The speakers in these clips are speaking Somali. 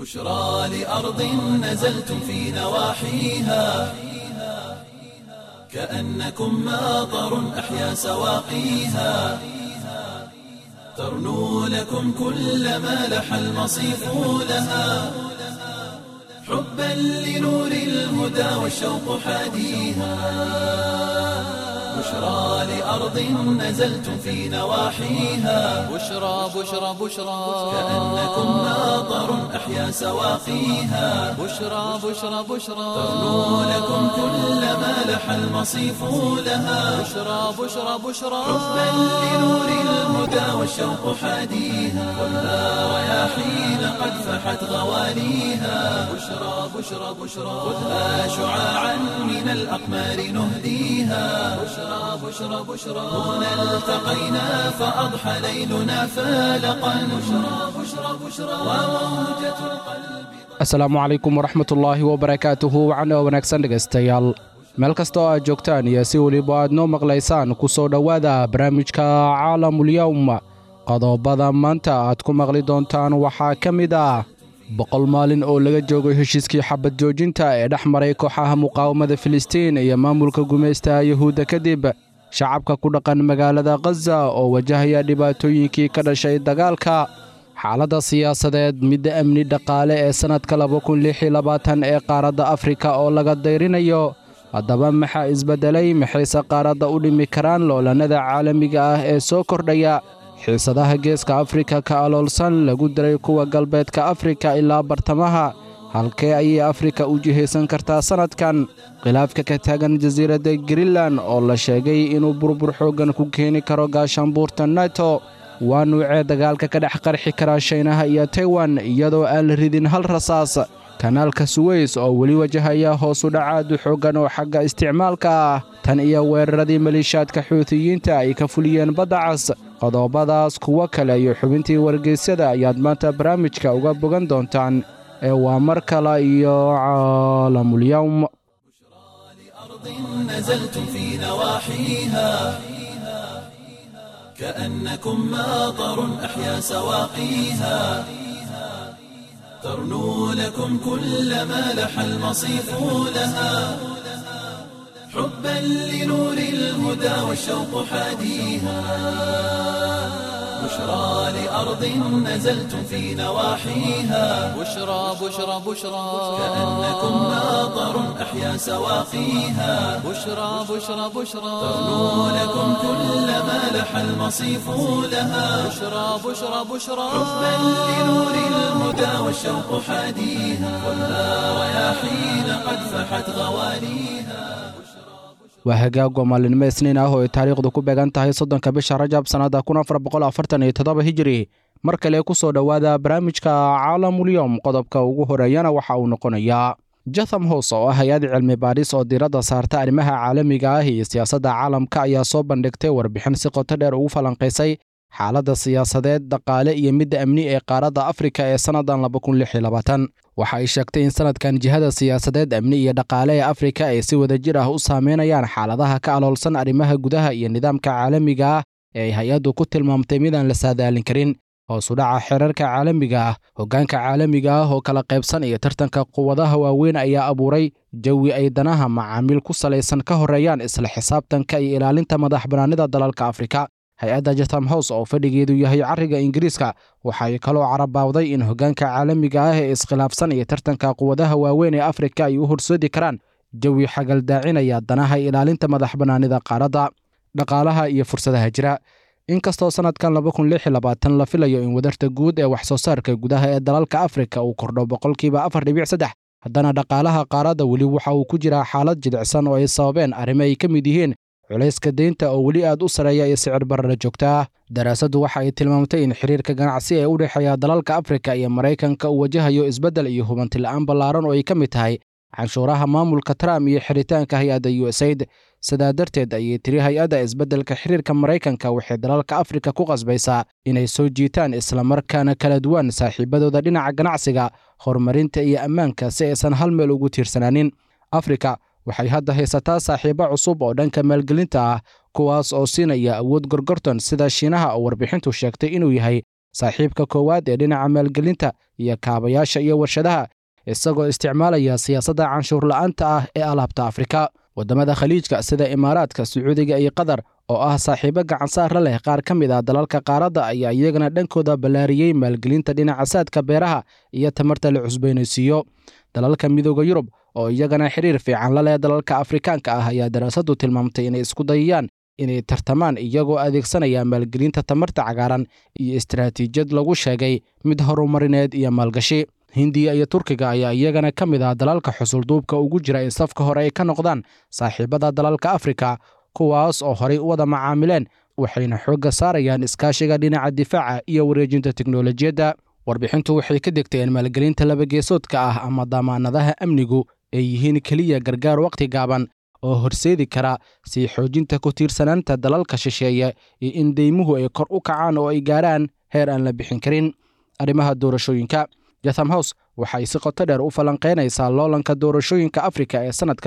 بشرى لأرض نزلتم في نواحيها كأنكم ماطر أحيا سواقيها ترنو لكم كل ما لح المصيف لها حبا لنور الهدى والشوق حاديها بشرى لأرض نزلتم في نواحيها بشرى بشرى بشرى كأنكم ماطر أحيا سواقيها بشرى بشرى بشرى ترنو لكم كل ما لح المصيف لها بشرى بشرى بشرى حبا لنور الهدى والشوق حاديها خذها رياحين قد فحت غواليها بشرى بشرى بشرى خذها شعاعا من الأقمار نهديها بشرى بشرى بشرى هنا التقينا فأضحى ليلنا فالقا بشرى بشرى بشرى وموجة القلب asalaamu calaykum waraxmatullaahi wabarakaatuhu wacno wanaagsan dhegaystayaal meel kasta oo aad joogtaan iyo si weliba aad noo maqlaysaan ku soo dhowaada barnaamijka caalamulyowm qodobada maanta aad ku maqli doontaan waxaa ka mid ah boqol maalin oo laga joogay heshiiskii xabad joojinta ee dhex maray kooxaha muqaawamada filistiin iyo maamulka gumaystaha yuhuudda kadib shacabka ku dhaqan magaalada khaza oo wajahaya dhibaatooyinkii ka dhashay dagaalka xaaladda siyaasadeed midda amni dhaqaale ee sannadka ee qaaradda afrika oo laga dayrinayo haddaba maxaa isbeddelay maxayse qaaradda u dhimi karaan loolannada caalamiga ah ee soo kordhaya xiisadaha geeska afrika ka aloolsan lagu diray kuwa galbeedka afrika ilaa bartamaha halkee ayay afrika u jihaysan kartaa sannadkan khilaafka ka taagan jasiiradda greenlan oo la sheegay inuu burbur xooggan ku keeni karo gaashaanbuurta neto waa nuucee dagaalka ka dhex qarxi kara shaynaha iyo taiwan iyadoo aan la ridin hal rasaas kanaalka suweys oo weli wajahaya hoosu dhacaadu xooggan oo xagga isticmaalka ah tan iyo weeraradii maliishaadka xuutiyiinta ay ka fuliyeen badda cas qodobadaas kuwo kale iyo xubintii wargeysyada ayaad maanta barnaamijka uga bogan doontaan ee waa mar kale iyo caalamulyowm أرض نزلتم في نواحيها كأنكم ماطر أحيا سواقيها ترنو لكم كل ما لح المصيف لها حبا لنور الهدى والشوق حاديها بشرى لأرض نزلتم في نواحيها بشرى بشرى بشرى كأنكم ماطر أحيا سواقيها بشرى بشرى بشرى ترنو لكم كل ما لح المصيف لها بشرى بشرى بشرى حبا لنور الهدى والشوق حاديها خذها رياحين قد فحت غواليها waa hagaagwa maalinimo isniin ah oo ay taariikhdu ku beegan tahay soddonka bisha rajab sannadda kun afar boqol afartan iyo toddoba hijiri mar kale ku soo dhowaada barnaamijka caalamulyowm qodobka ugu horeeyana waxa uu noqonayaa jatham house oo ah hay-ad cilmi baadhis oo diiradda saarta arrimaha caalamiga ah iyo siyaasadda caalamka ayaa soo bandhigtay warbixin si qoto dheer ugu falanqaysay xaaladda siyaasadeed dhaqaale iyo midda amni ee qaaradda afrika ee sannadan waxa ay sheegtay in sannadkan jihada siyaasadeed amni iyo dhaqaale ee afrika ay si wadajir ah u saameynayaan xaaladaha ka aloolsan arrimaha gudaha iyo nidaamka caalamiga ah ee ay hay-addu ku tilmaamtay midaan la saadaalin karin hoosu dhaca xeerarka caalamiga ah hoggaanka caalamiga ah oo kala qaybsan iyo tartanka quwadaha waaweyn ayaa abuuray jawi ay danaha macaamiil ku salaysan ka horreeyaan isla xisaabtanka iyo ilaalinta madax bannaanida dalalka afrika hay-adda jatham house oo fadhigeedu yahay carriga ingiriiska waxay kaloo carabaawday in hoggaanka caalamiga ah ee iskhilaafsan iyo tartanka quwadaha waaweyn ee afrika ay u horsoodi karaan jawi xagaldaacinaya danaha ilaalinta madax bannaanida qaaradda dhaqaalaha iyo fursadaha jira inkastoo sannadkan la filayo in wadarta guud ee wax soo saarka gudaha ee dalalka afrika uu kordho boqolkiiba afar dhibic saddex haddana dhaqaalaha qaaradda weli waxa uu ku jiraa xaalad jidicsan oo ay sababeen arrimo ay ka mid yihiin culayska deynta oo weli aad u sareeya iyo sicir barara joogta ah daraasaddu waxa ay tilmaamtay in xiriirka ganacsi ee u dhexeeya dalalka afrika iyo maraykanka uu wajahayo isbeddel iyo hubanti la'aan ballaaran oo ay ka mid tahay canshuuraha maamulka trump iyo xiritaanka hay-adda u s aid sidaa darteed ayay tiri hay-adda isbeddelka xiriirka maraykanka waxay dalalka afrika ku qasbaysaa inay soo jiitaan islamarkaana kala duwan saaxiibadooda dhinaca ganacsiga horumarinta iyo ammaanka si aysan hal meel ugu tiirsanaanin afrika waxay hadda haysataa saaxiibo cusub oo dhanka maalgelinta ah kuwaas oo siinaya awood gorgorton sida shiinaha oo warbixintu sheegtay inuu yahay saaxiibka koowaad ee dhinaca maalgelinta iyo kaabayaasha iyo warshadaha isagoo isticmaalaya siyaasadda canshuur la'aanta ah ee alaabta afrika waddamada khaliijka sida imaaraadka sacuudiga iyo qatar oo ah saaxiibo gacansaara leh qaar ka mid ah dalalka qaaradda ayaa iyagana dhankooda ballaariyey maalgelinta dhinaca saadka beeraha iyo tamarta la cusbaynaysiiyo dalalka midooda yurub oo iyagana xiriir fiican la leh dalalka afrikaanka ah ayaa daraasaddu tilmaamtay inay isku dayayaan inay tartamaan iyagoo adeegsanaya maalgelinta tamarta cagaaran iyo istaraatiijiyad lagu sheegay mid horumarineed iyo maalgashi hindiya iyo turkiga ayaa iyagana ka mid ah dalalka xusulduubka ugu jira in safka hore ay ka noqdaan saaxiibada dalalka afrika kuwaas oo horay u wada macaamileen waxayna xoogga saarayaan iskaashiga dhinaca difaaca iyo wareejinta teknolojiyadda warbixintu waxay ka degtay in maalgelinta labageesoodka ah ama damaanadaha amnigu ay yihiin keliya gargaar wakhti gaaban oo horseedi kara sii xoojinta ku tiirsanaanta dalalka shisheeye iyo in deymuhu ay kor u kacaan oo ay gaarhaan heer aan la bixin karin arrimaha doorashooyinka jatham house waxay si qoto dheer u falanqaynaysaa loolanka doorashooyinka afrika ee sannadka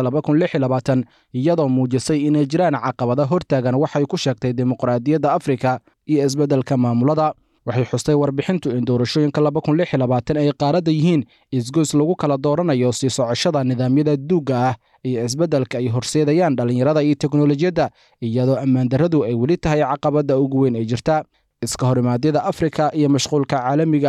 iyadoo muujisay inay jiraan caqabada hortaagan waxay ku sheegtay dimuqraadiyadda afrika iyo isbeddelka maamulada waxay xustay warbixintu in doorashooyinka ay qaaradda yihiin isgoys lagu kala dooranayo sii socoshada nidaamyada duugga ah iyo isbeddelka ay horseedayaan dhallinyarada iyo teknolojiyadda iyadoo ammaandarradu ay weli tahay caqabadda ugu weyn ay jirta iska horimaadyada afrika iyo mashquulka caalamiga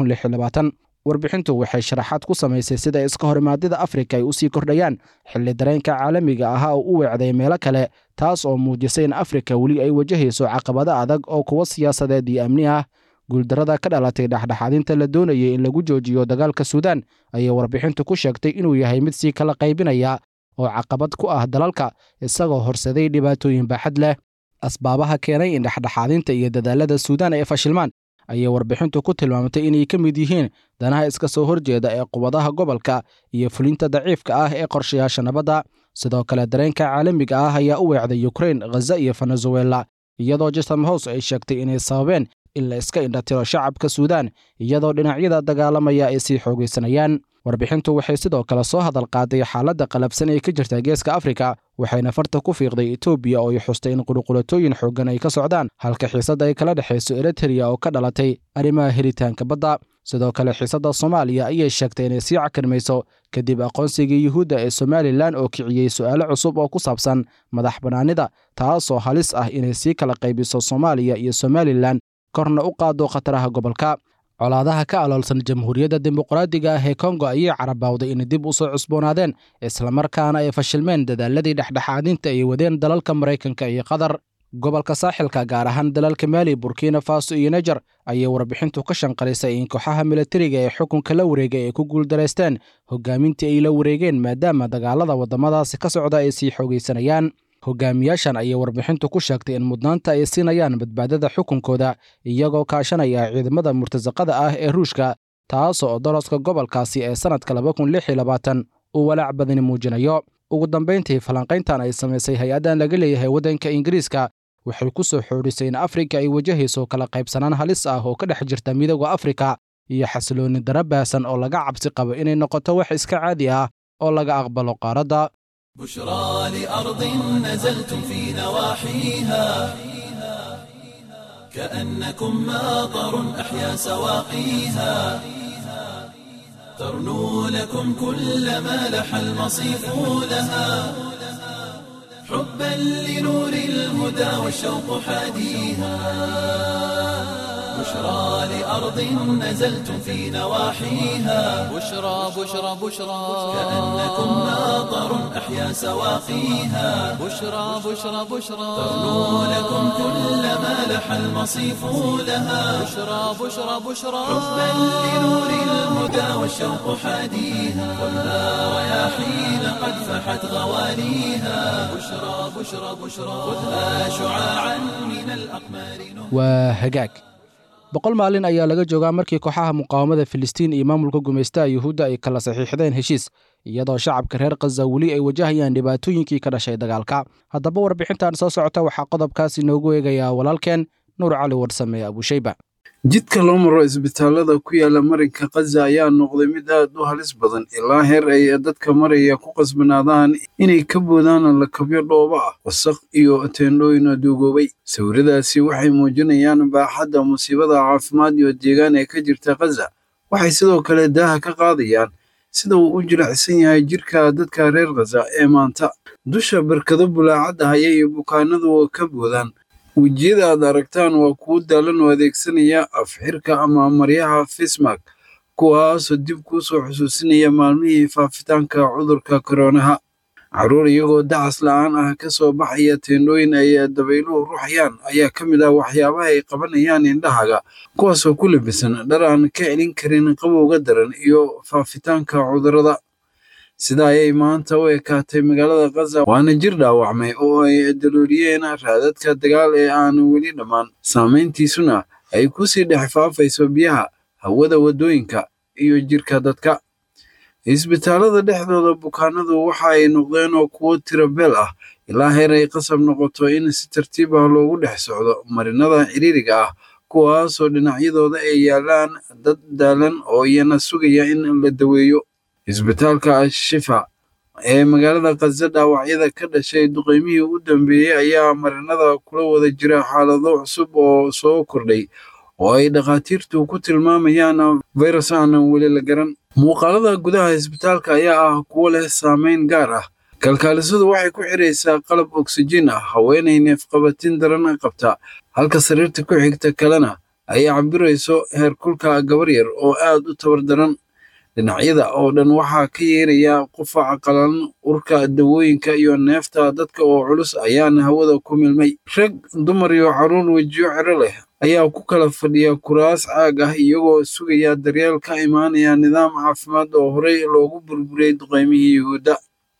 ah warbixintu waxay sharaxaad ku samaysay sida iska horimaadyada afrika ay u sii kordhayaan xilli dareenka caalamiga ahaa oo u weecday meelo kale taas oo muujisay in afrika weli ay wajahayso caqabado adag oo kuwa siyaasadeed iyo amni ah guuldarrada ka dhalatay dhexdhexaadinta la doonayay in lagu joojiyo dagaalka suudaan ayay warbixintu ku sheegtay inuu yahay mid sii kala qaybinaya oo caqabad ku ah dalalka isagoo horseday dhibaatooyin baaxad leh asbaabaha keenay in dhexdhexaadinta iyo dadaalada suudaan ay fashilmaan ayay warbixintu ku tilmaamtay inay ka mid yihiin danaha iska soo horjeeda ee qubadaha gobolka iyo fulinta daciifka ah ee qorshayaasha nabadda sidoo kale dareenka caalamiga ah ayaa u weecday ukrain khaza iyo venezuela iyadoo jatham house ay sheegtay inay sababeen in la iska indhatiro shacabka suudaan iyadoo dhinacyada dagaalamaya ay sii xoogaysanayaan warbixintu waxay sidoo kale soo hadal qaaday xaaladda qalabsan ee ka jirta geeska afrika waxayna farta ku fiiqday etoobiya oo ay xustay in qulqulatooyin xooggan ay ka socdaan halka xiisadda ay kala dhexayso eritreya oo ka dhalatay arrimaha helitaanka badda sidoo kale xiisadda soomaaliya ayay sheegtay inay sii cakarmayso kadib aqoonsigii yuhuudda ee somalilan oo kiciyey su'aalo cusub oo ku saabsan madax bannaanida taasoo halis ah inay sii kala qaybiso soomaaliya iyo somalilan korna u qaado khataraha gobolka colaadaha ka aloolsan jamhuuriyadda dimuqraadiga ah ee kongo ayay carabawday inay dib u soo cusboonaadeen islamarkaana ay fashilmeen dadaaladii dhexdhexaadinta ay wadeen dalalka maraykanka iyo qatar gobolka saaxilka gaar ahaan dalalka maali burkina faso iyo nejer ayay warbixintu ka shanqalisay in kooxaha militariga ee xukunka la wareegay ay ku guuldaraysteen hogaamintii ay la wareegeen maadaama dagaalada waddamadaasi ka socda ay sii xoogaysanayaan hogaamiyaashan ayay warbixintu ku sheegtay in mudnaanta ay siinayaan badbaadada xukunkooda iyagoo kaashanaya ciidamada murtasaqada ah ee ruushka taasoo doloska gobolkaasi ee sannadka uu walaac badani muujinayo ugu dambayntii falanqayntan ay samaysay hay-addan laga leeyahay waddanka ingiriiska waxay ku soo xoorisay in afrika ay wajahayso kala qaybsanaan halis ah oo ka dhex jirta midooda afrika iyo xasiloonni dara baahsan oo laga cabsi qabo inay noqoto wax iska caadi ah oo laga aqbalo qaaradda بشرى لأرض نزلتم في نواحيها كأنكم ماطر أحيا سواقيها ترنو لكم كل ما لح المصيف لها حبا لنور الهدى والشوق حاديها بشرى لأرض نزلتم في نواحيها بشرى بشرى بشرى كأنكم ماطر أحيا سواقيها بشرى بشرى بشرى ترنو لكم كل ما لح المصيف لها بشرى بشرى بشرى حبا لنور الهدى والشوق حاديها ولا رياحين قد فحت غواليها بشرى بشرى بشرى خذها شعاعا من الأقمار نور waa hagaag boqol maalin ayaa laga joogaa markii kooxaha muqaawamada filistiin iyo maamulka gumaystaha yuhuudda ay kala saxiixdeen heshiis iyadoo shacabka reer khaza weli ay wajahayaan dhibaatooyinkii ka dhashay dagaalka haddaba warbixintan soo socota waxaa qodobkaas inoogu eegayaa walaalkeen nuur cali warsame abushayba jidka loo maro isbitaalada ku yaala marinka khaza ayaa noqday mid aad u halis badan ilaa heer ay dadka maraya ku qasbanaadaan inay ka boodaan lakabyo dhooba ah wasaq iyo teendhooyin duugoobay sawiradaasi waxay muujinayaan baaxadda musiibada caafimaad iyo deegaan ee ka jirta khaza waxay sidoo kale daaha ka qaadayaan sida uu u jilicsan yahay jirka dadka reer khaza ee maanta dusha barkado bulaacadda haya iyo bukaanadu ka boodaan wejiyada aad aragtaan waa kuwo daalan oo adeegsanaya afxirka ama maryaha fismark kuwaasoo dib kuu soo xusuusinaya maalmihii faafitaanka cudurka koronaha carruur iyagoo dacas la'aan ah ka soo baxaya teendhooyin ay dabayluhu ruxayaan ayaa ka mid ah waxyaabaha ay qabanayaan indhahaga kuwaasoo ku labisan dhar aan ka celin karin qabowga daran iyo faafitaanka cudurrada sida ayay maanta u ekaatay magaalada khaza waana jir dhaawacmay oo ay dalooliyeen raadadka dagaal ee aan weli dhammaan saamayntiisuna ay ku sii dhex faafayso biyaha hawada waddooyinka iyo jirka dadka isbitaalada dhexdooda bukaanadu waxa ay noqdeen oo kuwo tirabeel ah ilaa heer ay qasab noqoto in si tartiib ah loogu dhex socdo marinada ciriiriga ah kuwaasoo dhinacyadooda ay yaalaan dad daalan oo iyana sugaya in la daweeyo isbitaalka ashifa ee magaalada khaza dhaawacyada ka dhashay duqeymihii u dambeeyey ayaa marinada kula wada jira xaalado cusub oo soo kordhay oo ay dhakhaatiirtu ku tilmaamayaan virus aanan weli la garan muuqaalada gudaha isbitaalka ayaa ah kuwo leh saameyn gaar ah kalkaalisadu waxay ku xiraysaa qalab oksijiin ah haweenay neefqabatin daran qabta halka sariirta ku xigta kalena ay cabirayso heerkulka gabar yar oo aad u tabar daran dhinacyada oo dhan waxaa ka yeeraya qufaca qalan urka dawooyinka iyo neefta dadka oo culus ayaana hawada ku milmay rag dumar iyo carruur wejiyo ciro leh ayaa ku kala fadhiya kuraas caag ah iyagoo sugaya daryeel ka imaanaya nidaam caafimaad oo horey loogu burburiyey duqeymihii yuhuudda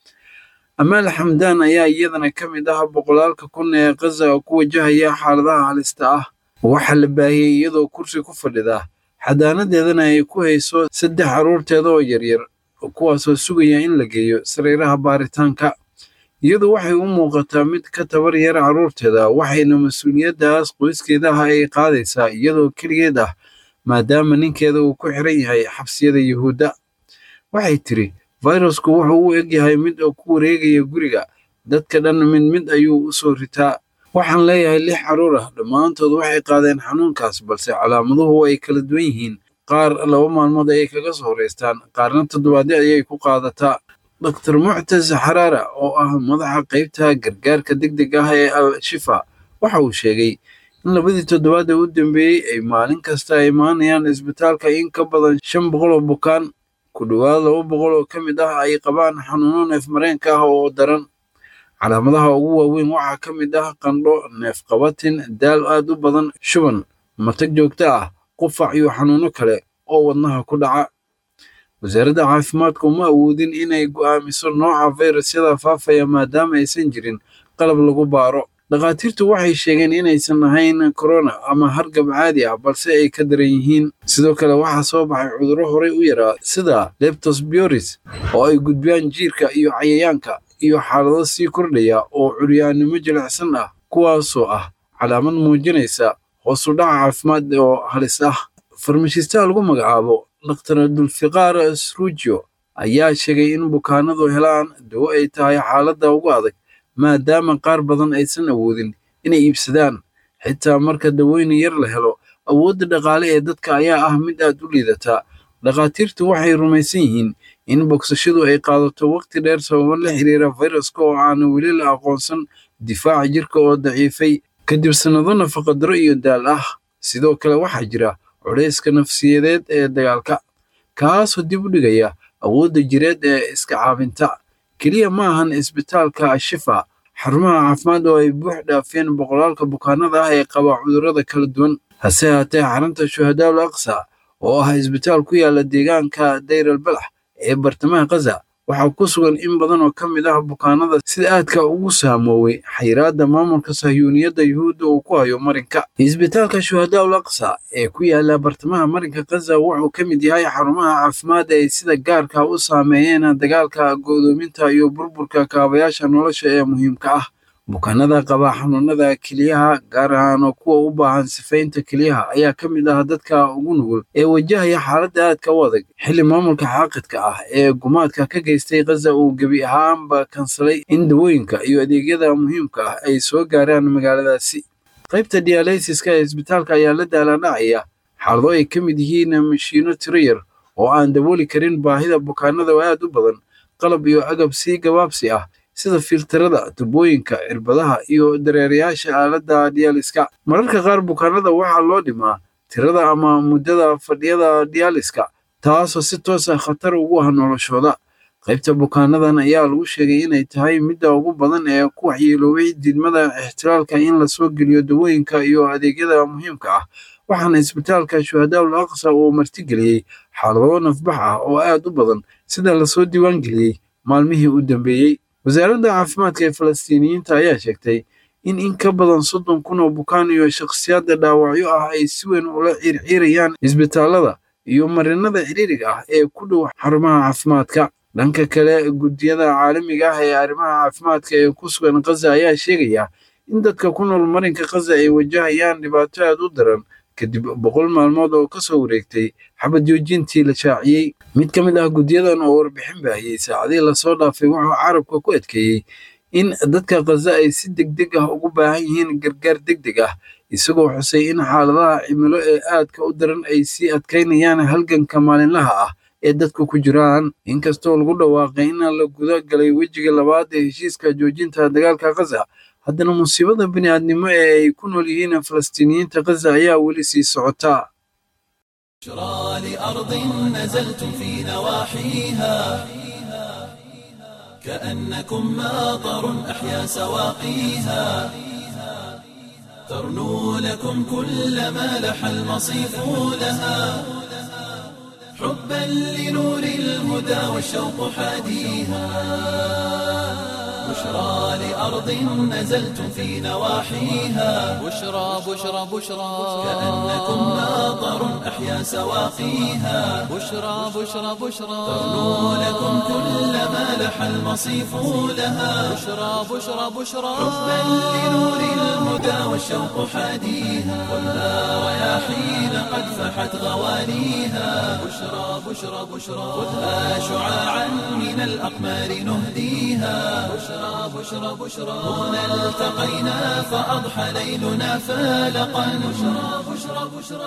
amaal xamdaan ayaa iyadana ka mid ah boqolaalka kun ee khaza ku wajahaya xaaladaha halista ah waxaa la baahiyey iyadoo kursi ku fadhida xadaanadeedana ay ku hayso saddex carruurteeda oo yaryar kuwaasoo sugaya in la geeyo sariiraha baaritaanka iyadu waxay u muuqataa mid ka tabar yar carruurteeda waxayna mas-uuliyaddaas qoyskeedaha ay qaadaysaa iyadoo keligeed ah maadaama ninkeeda uu ku xiran yahay xabsiyada yuhuudda waxay tiri fayrasku wuxuu u eg yahay mid ku wareegaya guriga dadka dhan mid mid ayuu u soo ritaa waxaan leeyahay lix carruur ah dhammaantood waxay qaadeen xanuunkaas balse calaamaduhu ay kala duwan yihiin qaar laba maalmood ayay kaga soo horeystaan qaarna toddobaadyo ayay ku qaadataa dr muctas xaraara oo ah madaxa qaybta gargaarka degdeg ah ee al shifa waxa uu sheegay in labadii toddobaad ee u dambeeyey ay maalin kasta imaanayaan isbitaalka in ka badan shan boqol oo bukaan ku dhowaad laba boqol oo ka mid ah ay qabaan xanuuno neefmareenka ah oo daran calaamadaha ugu waaweyn waxaa ka mid ah qandho neefqabatin daal aad u badan shuban matag joogto ah qufac iyo xanuuno kale oo wadnaha ku dhaca wasaaradda caafimaadka uma awoodin inay go'aamiso nooca fayrasyada faafaya maadaama aysan jirin qalab lagu baaro dhakhaatiirtu waxay sheegeen inaysan ahayn korona ama hargab caadi ah balse ay ka daran yihiin sidoo kale waxaa soo baxay cudurro horey u yaraa sida leptosbioris oo ay gudbiyaan jiirka iyo cayayaanka iyo xaalado sii kordhaya oo curyaannimo jilicsan ah kuwaasoo ah calaamad muujinaysa hoosu dhaca caafimaad oo halis ah farmashistaha lagu magacaabo dr dulfiqaar srujo ayaa sheegay in bukaanadu helaan dawo ay tahay xaaladda ugu adag maadaama qaar badan aysan awoodin inay iibsadaan xitaa marka dawooyin yar la helo awoodda dhaqaale ee dadka ayaa ah mid aad u liidata dhakhaatiirtu waxay rumaysan yihiin in bogsashadu ay qaadato waqti dheer sababo la xiriira fayraska oo aan weli la aqoonsan difaaca jirka oo daciifay kadib sannado nafaqadaro iyo daal ah sidoo kale waxaa jira culayska nafsiyadeed ee dagaalka kaasoo dib u dhigaya awoodda jireed ee iska caabinta keliya ma ahan isbitaalka ashifa xarumaha caafimaad oo ay buux dhaafeen boqolaalka bukaanada ah ee qaba cudurrada kala duwan hase haatee xarunta shuhadaal aqsa oo ah isbitaal ku yaala deegaanka dayr al balax ee bartamaha khaza waxaa ku sugan in badan oo ka mid ah bukaanada sida aadka ugu saamooway xayiraadda maamulka sahyuuniyadda yuhuudda uu ku hayo marinka isbitaalka shuhadaa ul aqsa ee ku yaala bartamaha marinka khaza wuxuu ka mid yahay xarumaha caafimaad ay sida gaarka u saameeyeen dagaalka go'doominta iyo burburka kaabayaasha nolosha ee muhiimka ah bukaanada qaba xanuunada keliyaha gaar ahaan kuwa u baahan sifaynta keliyaha ayaa ka mid ah dadka ugu nugul ee wajahaya xaaladda aadka u adag xilli maamulka xaaqidka ah ee gumaadka ka geystay khaza uu gebi ahaanba kansalay in dawooyinka iyo adeegyada muhiimka ah ay soo gaaraan magaaladaasi qaybta dialysiska ee isbitaalka ayaa la daalandhacaya xaalado ay ka mid yihiin mashiino tiro yar oo aan dabooli karin baahida bukaanada oo aad u badan qalab iyo agab sii gabaabsi ah sida filtarada tubooyinka cirbadaha iyo dareerayaasha aaladda diyaaliska mararka qaar bukaanada waxaa loo dhimaa tirada ama muddada fadhiyada diyaaliska taasoo si toosa khatar ugu ah noloshooda qaybta bukaanadan ayaa lagu sheegay inay tahay midda ugu badan ee ku waxyeeloobay diidmada ixtiraalka in lasoo geliyo dawooyinka iyo adeegyada muhiimka ah waxaana isbitaalka shuhadaul aqsa uu martigeliyey xaalado nafbax ah oo aad u badan sida lasoo diiwaangeliyey maalmihii u dambeeyey wasaaradda caafimaadka ee falastiiniyiinta ayaa sheegtay in in ka badan soddon kun oo bukaan iyo shakhsiyaadda dhaawacyo ah ay si weyn ula ciirciirayaan isbitaallada iyo marinada ciriiriga ah ee ku dhow xarumaha caafimaadka dhanka kale guddiyada caalamiga ah ee arrimaha caafimaadka ee ku sugan khaza ayaa sheegaya in dadka ku nool marinka khaza ay wajahayaan dhibaato aad u daran kadib boqol maalmood oo ka soo wareegtay xabad joojintii la shaaciyey mid ka mid ah guddiyadan oo warbixin baahiyey saacadihii lasoo dhaafay wuxuu carabka ku adkeeyey in dadka khaza ay si degdeg ah ugu baahan yihiin gargaar degdeg ah isagoo xusay in xaaladaha cimilo ee aadka u daran ay sii adkaynayaan halganka maalinlaha ah ee dadku ku jiraan inkastoo lagu dhawaaqay in la guda galay wejiga labaad ee heshiiska joojinta dagaalka khaza haddana musiibada bini'aadnimo ee ay ku nool yihiin falastiiniyiinta khaza ayaa weli sii socota بشرى لأرض نزلتم في نواحيها كأنكم ماطر أحيا سواقيها ترنو لكم كل ما لح المصيف لها حبا لنور الهدى والشوق حاديها بشرى لأرض نزلتم في نواحيها بشرى بشرى بشرى كأنكم ماطر أحيا سواقيها بشرى بشرى بشرى ترنو لكم كل ما لح المصيف لها بشرى بشرى بشرى حبا لنور الهدى والشوق حاديها ولا رياحين قد فحت غواليها بشرى بشرى بشرى خذها شعاعا من الأقمار نهديها بشرى بشرى بشرى هنا التقينا فأضحى ليلنا فالقا بشرى بشرى بشرى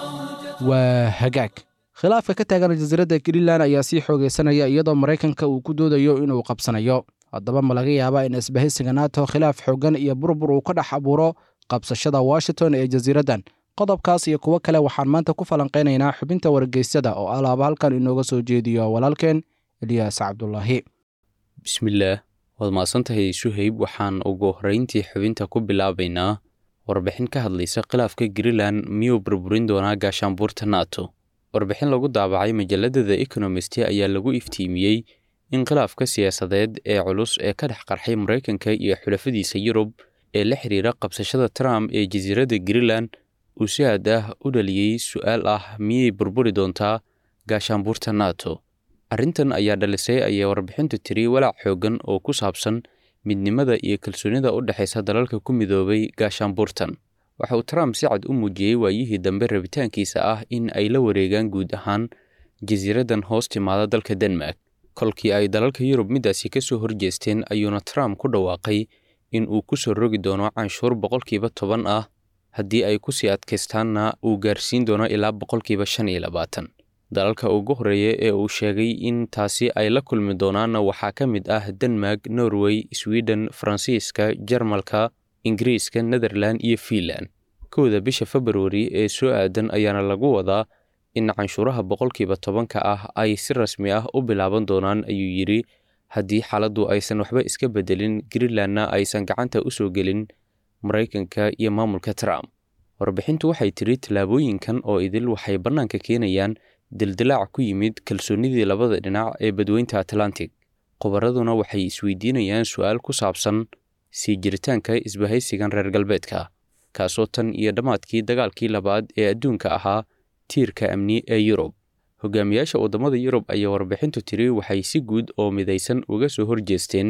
waa hagaag khilaafka ka taagan jasiiradda greenland ayaa sii xoogaysanaya iyadoo maraykanka uu ku doodayo inuu qabsanayo haddaba ma laga yaabaa in isbahaysiga nato khilaaf xooggan iyo burbur uu ka dhex abuuro qabsashada washington ee jasiiraddan qodobkaas iyo kuwo kale waxaan maanta ku falanqaynaynaa xubinta wargeysyada oo alaaba halkan inooga soo jeediyo walaalkeen eliyaas cabdulaahi bismillaah waad mahadsantahay suhayb waxaan ugu horrayntii xubinta ku bilaabaynaa warbixin ka hadlaysa khilaafka greenland miyuu burburin doonaa gaashaanbuurta nato warbixin lagu daabacay majalada the economist ayaa lagu iftiimiyey in khilaafka siyaasadeed ee culus ee ka dhex qarxay maraykanka iyo xulafadiisa yurub ee la xiriira qabsashada trump ee jasiiradda greenland uu si aad ah u dhaliyey su-aal ah miyay burburi doontaa gaashaanbuurta nato arrintan ayaa dhalisay ayay warbixintu tiri walaac xooggan oo ku saabsan midnimada iyo kalsoonida u dhexaysa dalalka ku midoobay gaashaanbuurtan waxa uu trump si cad u muujiyey waayihii dambe rabitaankiisa ah in ay la wareegaan guud ahaan jasiiraddan hoos timaada dalka denmark kolkii ay dalalka yurub middaasi ka soo horjeesteen ayuuna trump ku dhawaaqay in uu ku soo rogi doono canshuur boqolkiiba toban ah haddii ay ku sii adkaystaanna uu gaarsiin doono ilaa boqolkiiba shan iyo labaatan dalalka ugu horreeya ee uu sheegay in taasi ay la kulmi doonaanna waxaa ka mid ah denmark norway sweden faransiiska jarmalka ingiriiska netherland iyo fiinland kowda bisha februari ee soo aadan ayaana lagu wadaa in canshuuraha boqolkiiba tobanka ah ay si rasmi ah u bilaaban doonaan ayuu yidhi haddii xaaladdu aysan waxba iska beddelin greenlandna aysan gacanta u soo gelin maraykanka iyo maamulka trump warbixintu waxay tidhi tallaabooyinkan oo idil waxay bannaanka keenayaan dildilaac ku yimid kalsoonnidii labada dhinac ee badweynta atlantic khubaraduna waxay isweydiinayaan su-aal ku saabsan sii jiritaanka isbahaysigan reer galbeedka kaasoo tan iyo dhammaadkii dagaalkii labaad ee adduunka ahaa tiirka amni ee yurub hogaamiyaasha waddamada yurub ayaa warbixintu tiri waxay si guud oo midaysan uga soo horjeesteen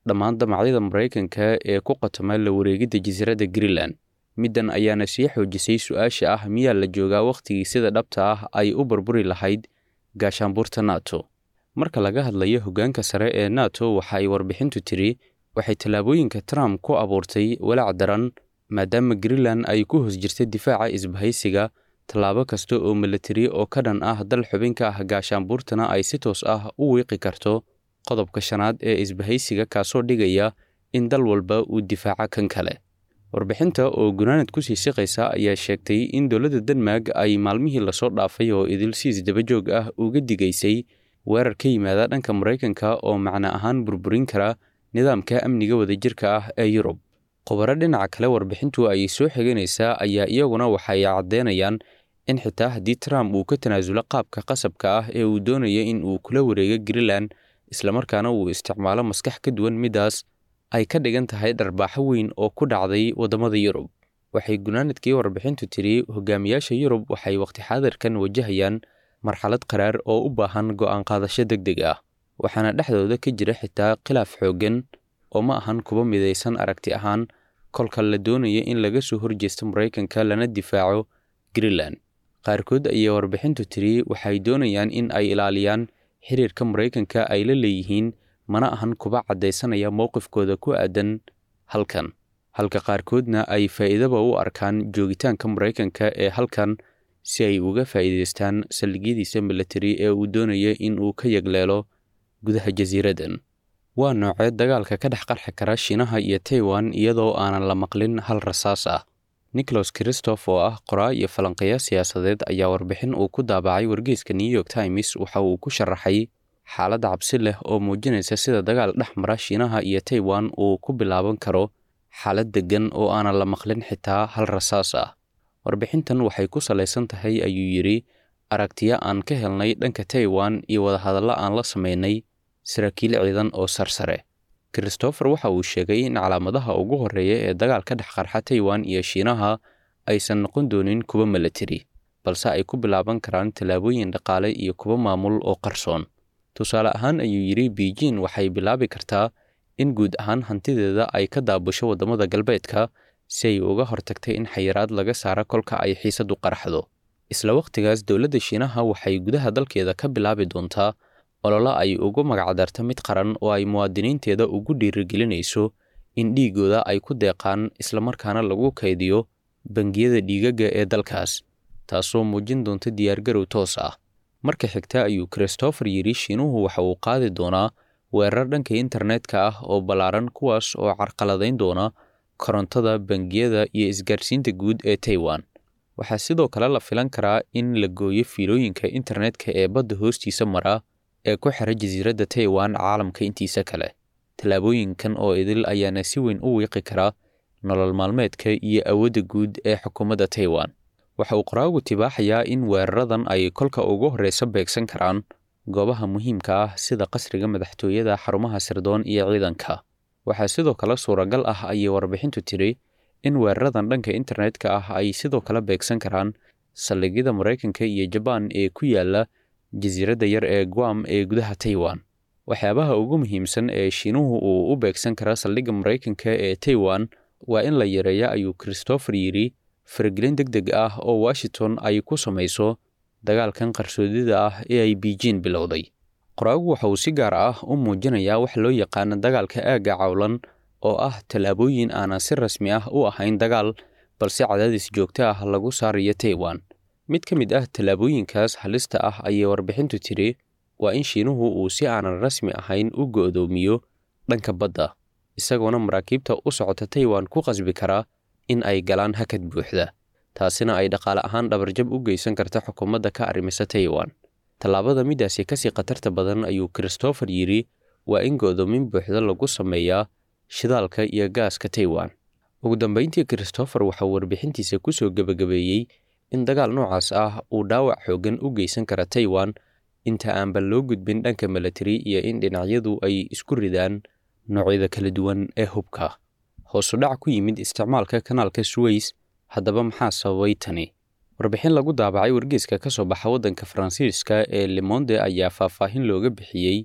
dhammaan damacyada maraykanka ee ku qatoma la wareegidda jasiiradda greenland middan ayaana sii xoojisay su-aasha ah miyaa la joogaa wakhtigii sida dhabta ah ay u burburi lahayd gaashaanbuurta nato marka laga hadlayo hoggaanka sare ee nato waxa ay warbixintu tiri waxay tallaabooyinka trump ku abuurtay walaac daran maadaama greenland ay ku hoos jirta difaaca isbahaysiga tallaabo kasta oo milatari oo ka dhan ah dal xubin ka ah gaashaanbuurtana ay si toos ah u wiiqi karto qodobka shanaad ee isbahaysiga kaasoo dhigaya in dal walba uu difaaca kan kale warbixinta oo gunaanad kusii siqaysa ayaa sheegtay in dowladda denmark ay maalmihii lasoo dhaafay oo idil si isdabajoog ah uga digaysay weerar ka yimaada dhanka maraykanka oo macno ahaan burburin kara nidaamka amniga wadajirka ah ee yurub khubaro dhinaca kale warbixintu ay soo xiganaysaa ayaa iyaguna waxay caddeynayaan in xitaa haddii trump uu ka tanaasulo qaabka qasabka ah ee uu doonaya in uu kula wareego greenland islamarkaana uu isticmaalo maskax ka duwan middaas ay ka dhigan tahay dharbaaxo weyn oo ku dhacday waddamada yurub waxay gunaanadkii warbixintu tiri hogaamiyaasha yurub waxay waqti xaadirkan wajahayaan marxalad qaraar oo u baahan go'aan qaadasho deg deg ah waxaana dhexdooda ka jira xitaa khilaaf xooggan oo ma ahan kuba midaysan aragti ahaan kolka la doonaya in laga soo horjeesto maraykanka lana difaaco greenland qaarkood ayay warbixintu tiri waxay doonayaan in ay ilaaliyaan xiriirka maraykanka ay la leeyihiin mana ahan kuba caddaysanaya mowqifkooda ku aadan halkan halka qaarkoodna ay faa'iidaba u arkaan joogitaanka maraykanka ee halkan si ay uga faa'iidaystaan saldhigyadiisa milatari ee uu doonaya in uu ka yagleelo gudaha jasiiraddan waa noocee dagaalka ka dhex qarxi kara shiinaha iyo taiwan iyadoo aanan la maqlin hal rasaas ah nicholas christoph oo ah qoraa iyo falanqeeya siyaasadeed ayaa warbixin uu ku daabacay wargeyska new york times waxa uu ku sharaxay xaaladda cabsi leh oo muujinaysa sida dagaal dhex mara shiinaha iyo taiwan uu ku bilaaban karo xaalad deggan oo aanan la maqlin xitaa hal rasaas ah warbixintan waxay ku salaysan tahay ayuu yidhi aragtiyo aan ka helnay dhanka taiwan iyo wadahadallo aan la samaynay saraakiil ciidan oo sarsare christopher waxa uu sheegay in calaamadaha ugu horreeya ee dagaal ka dhex qarxa taiwan iyo shiinaha aysan noqon doonin kuwa milatari balse ay ku bilaaban karaan tallaabooyin dhaqaale iyo kuwa maamul oo qarsoon tusaale ahaan ayuu yidhi beijing waxay bilaabi kartaa in guud ahaan hantideeda ay ka daabusho waddamada galbeedka si ay uga hortagtay in xayiraad laga saara kolka ay xiisadu qarxdo isla wakhtigaas dowladda shiinaha waxay gudaha dalkeeda ka bilaabi doontaa ololo ay ugu magacdarto mid qaran oo ay muwaadiniinteeda ugu dhiirigelinayso in dhiigooda ay ku deeqaan islamarkaana lagu kaydiyo bangiyada dhiigagga ee dalkaas taasoo muujin doonta diyaargarow toos ah marka xigta ayuu christopher yidhi shiinuhu waxa uu qaadi doonaa weerar dhanka internetka ah oo ballaaran kuwaas oo carqaladayn doona korontada bangiyada iyo isgaarsiinta guud ee taiwan waxaa sidoo kale la filan karaa in la gooyo fiilooyinka internetka ee badda hoostiisa mara ee ku xira jasiiradda taiwan caalamka intiisa kale tallaabooyinkan oo idil ayaana si weyn u wiiqi kara nolol maalmeedka iyo awoodda guud ee xukuumadda taiwan waxa uu qoraagu tibaaxayaa in weeraradan ay kolka ugu horreysa beegsan karaan goobaha muhiimka ah sida qasriga madaxtooyada xarumaha sirdoon iyo ciidanka waxaa sidoo kale suuragal ah ayay warbixintu tiri in weeraradan dhanka internetka ah ay sidoo kale beegsan karaan saldhigyada maraykanka iyo jabaan ee ku yaala jasiiradda yar ee guam ee gudaha taiwan waxyaabaha ugu muhiimsan ee shiinuhu uu u beegsan kara saldhigga maraykanka ee taiwan waa in la yareeya ayuu christopher yidhi faragelin deg deg ah oo washington ay ku samayso dagaalkan qarsoodida ah ee ay beijing bilowday qoraagu waxa uu si gaar ah u muujinayaa wax loo yaqaano dagaalka aagga cawlan oo ah tallaabooyin aanan si rasmi ah u ahayn dagaal balse cadaadis joogto ah lagu saarayo taiwan mid ka mid ah tallaabooyinkaas halista ah ayay warbixintu tiri waa in shiinuhu uu si aanan rasmi ahayn u go'doomiyo dhanka badda isagoona maraakiibta u socota taiwan ku qasbi karaa in ay galaan hakad buuxda taasina ay dhaqaale ahaan dhabarjab u geysan karta xukuumadda ka arrimisa taiwan tallaabada middaasi kasii khatarta badan ayuu christopher yidhi waa in go'doomin buuxda lagu sameeyaa shidaalka iyo gaaska taiwan ugu dambayntii christopher waxauu warbixintiisa ku soo gebagabeeyey in dagaal noocaas ah uu dhaawac xooggan u geysan kara taiwan inta aanba loo gudbin dhanka milatari iyo in dhinacyadu ay isku ridaan noocyada kala duwan ee hubka hoosu dhac ku yimid isticmaalka kanaalka suweys haddaba maxaa sababay tani warbixin lagu daabacay wargeyska ka soo baxa waddanka faransiiska ee lemonde ayaa faahfaahin looga bixiyey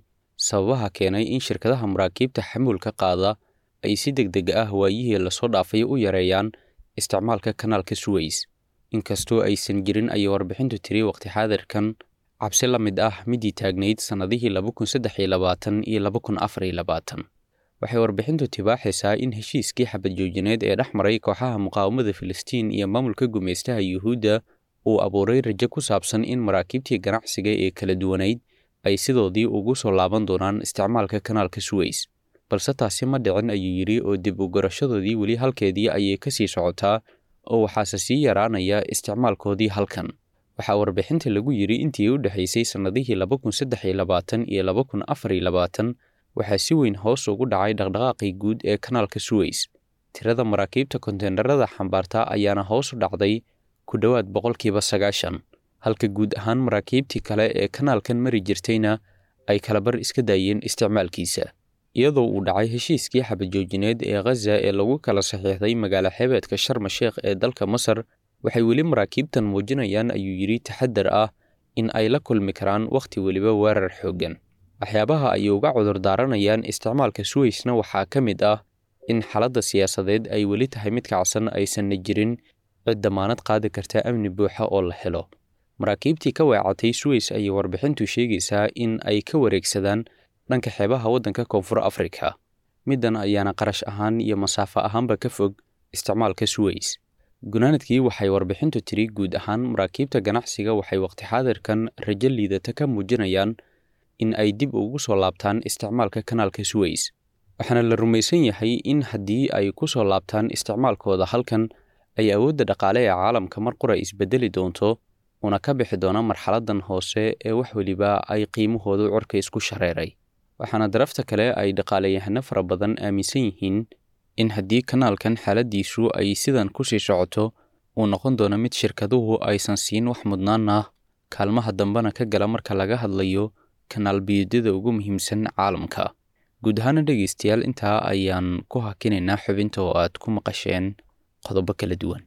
sababaha keenay in shirkadaha maraakiibta xamuulka qaada ay si deg deg ah waayihii lasoo dhaafay u yareeyaan isticmaalka kanaalka suweys inkastoo aysan jirin ayay warbixintu tiri waqti xaadirkan cabsi la mid ah midii taagnayd sannadihii laba kun saddex iyo labaatan iyo laba kun afar iyo labaatan waxay warbixintu tibaaxaysaa in heshiiskii xabad joojineed ee dhex maray kooxaha muqaawamada filistiin iyo maamulka gumaystaha yuhuudda uu abuuray rajo ku saabsan in maraakiibtii ganacsiga ee kala duwanayd ay sidoodii ugu soo laaban doonaan isticmaalka kanaalka suweys balse taasi ma dhicin ayuu yidhi oo dib u garashadoodii weli halkeedii ayay ka sii socotaa oo waxaase sii yaraanaya isticmaalkoodii halkan waxaa warbixinta lagu yidhi intii u dhexaysay sannadihii laba kun saddex iyo labaatan iyo laba kun afar iyo labaatan waxaa si weyn hoos ugu dhacay dhaqdhaqaaqii guud ee kanaalka suweys tirada maraakiibta konteenarada xambaarta ayaana hoos u dhacday ku dhowaad boqolkiiba sagaashan halka guud ahaan maraakiibtii kale ee kanaalkan mari jirtayna ay kalabar iska daayeen isticmaalkiisa iyadoo uu dhacay heshiiskii xabadjoojineed ee khaza ee lagu kala saxiixday magaalo xebeedka sharma sheekh ee dalka masar waxay weli maraakiibtan muujinayaan ayuu yidhi taxadar ah in ay la kulmi karaan wakhti weliba weerar xooggan waxyaabaha ay uga cudur daaranayaan isticmaalka suweysna waxaa ka mid ah in xaaladda siyaasadeed ay weli tahay mid kacsan aysanna jirin cid damaanad qaadi karta amni buuxa oo la helo maraakiibtii ka weecatay suweys ayay warbixintu sheegaysaa in ay ka wareegsadaan dhanka xeebaha waddanka koonfur afrika middan ayaana qarash ahaan iyo masaafo ahaanba ka fog isticmaalka suweys gunaanadkii waxay warbixintu tiri guud ahaan maraakiibta ganacsiga waxay waqti xaadirkan rajo liidata ka muujinayaan in ay dib ugu soo laabtaan isticmaalka kanaalka suweys waxaana la rumaysan yahay in haddii ay ku soo laabtaan isticmaalkooda halkan ay awoodda dhaqaale ee caalamka mar qura isbedeli doonto una ka bixi doona marxaladdan hoose ee wax weliba ay qiimahoodu corka isku shareeray waxaana darafta kale ay dhaqaaleyahano fara badan aaminsan yihiin in haddii kanaalkan xaaladdiisu ay sidan ku sii socoto uu noqon doono mid shirkaduhu aysan siin wax mudnaan ah kaalmaha dambena ka gala marka laga hadlayo kanaal biyuudyada ugu muhiimsan caalamka guud ahaana dhegaystayaal intaa ayaan ku hakinaynaa xubinta oo aad ku maqasheen qodobo kala duwan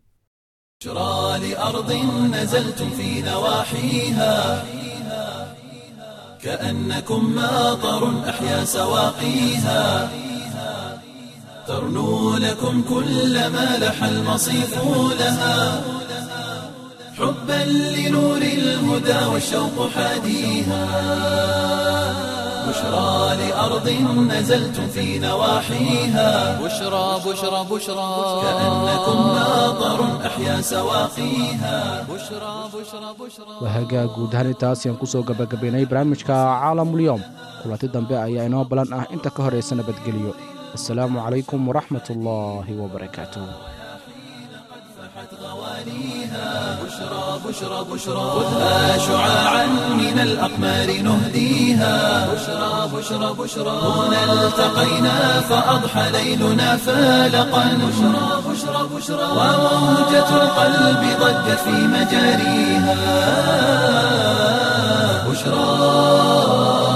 بشرى لأرض نزلتم في نواحيها كأنكم ماطر أحيا سواقيها ترنو لكم كل ما لح المصيف لها حبا لنور الهدى والشوق حاديها بشرى لأرض نزلتم في نواحيها بشرى بشرى بشرى كأنكم ماطر أحيا سواقيها بشرى بشرى بشرى wahagaa guud ahaan intaas ayaan kusoo gabagabaynay barnaamijka caalamulyoom kulanti dambe ayaa inoo balan ah inta ka horaysa nabadgelyo assalaamu calaykum waraxmat ullaahi wabarakaatuh بشرى بشرى بشرى خذها شعاعا من الأقمار نهديها بشرى بشرى بشرى هنا التقينا فأضحى ليلنا فالقا بشرى بشرى بشرى وموجة القلب ضجت في مجاريها بشرى